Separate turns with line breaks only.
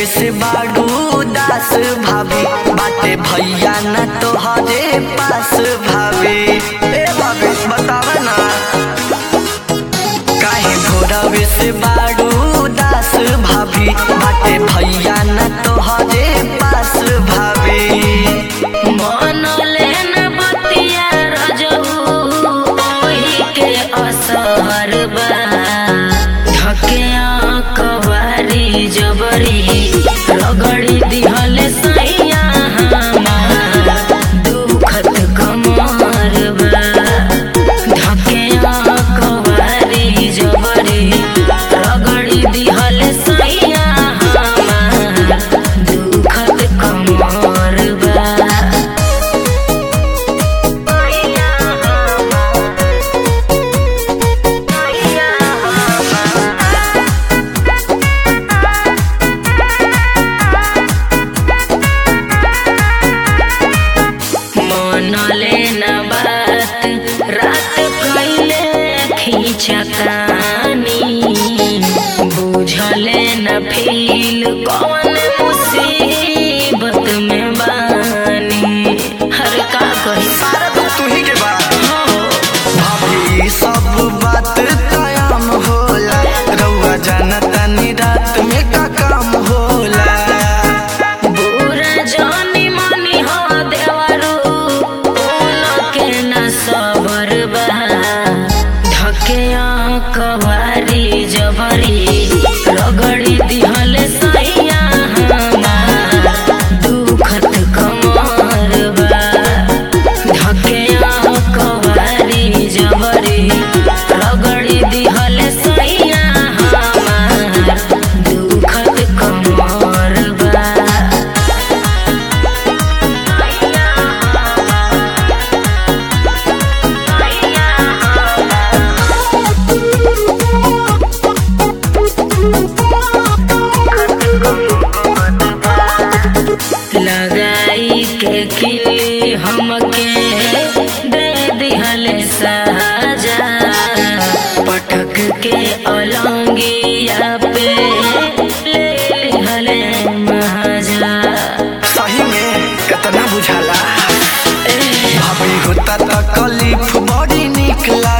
से बाडू दास भाभी बाटे भैया न तोहरे पास भाभी ए भाभी बताव ना काहे भोरवे से बाडू दास भाभी बाटे भैया न तोहरे पास भाभी
मनले न बतिया रजऊ ओही के असर बा धकिया कवारी जबरी रगड़ी दिहले सैया हमार दुखत कमर बा धकिया कवारी जबरी रगड़ी दिहले सैया हमार दुखत कमर बा मनले न बात रात कैले खींचतानी बुझले न फील कौन मुसीबत में बानी हर का कही
सारा तो तू ही के बा
हो
भाभी सब बात तयाम होला रउआ जानता नी रात में का काम होला
बुरा जानी मानी हो देवरू उनके न सबर बा धके कवारी जबरी रगड़ी दिहल सैया हमार दुखत कमर बा धके कवारी जबरी रगड़ी दिहल सैया हमार दुखत कमर बा लगाई के किली हमके दे दिहले साजा पटक के अलंगिया पे ले लिहले महाजा
सही में कितना बुझाला
ए,
भाभी होता तकलीफ बड़ी निक